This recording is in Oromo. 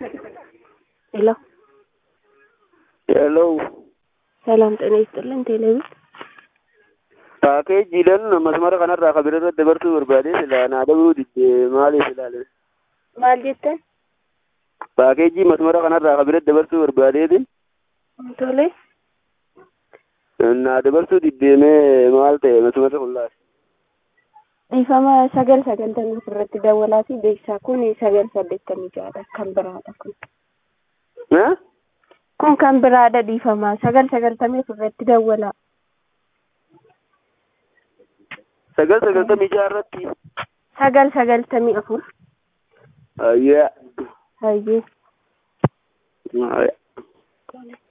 ሄሎ ሄሎ ሰላም ጤና ይስጥልን። ቴሌቪዥን paakeejiidhaan masmara kanarraa kan birarra dabarsuu barbaade sila naa dabaluu didde maaliif ilaale maal jettan? paakeejii masmara kanarraa kan birarra dabarsuu barbaadeeti Tole naa dabarsuu diddeemee maal ta'e masmarri kun laal dhiifama sagal sagaltamii ofirratti dawwalaa fi beeksisaa kun sagal saddeettamii ja'adha kan biraadha kun. Kun kan biraadha dhiifama sagal sagaltamii ofirratti dawwalaa. sagal sagaltamii ja'a irratti Sagal sagaltamii afur. ayyaa Hayyee. ayyaa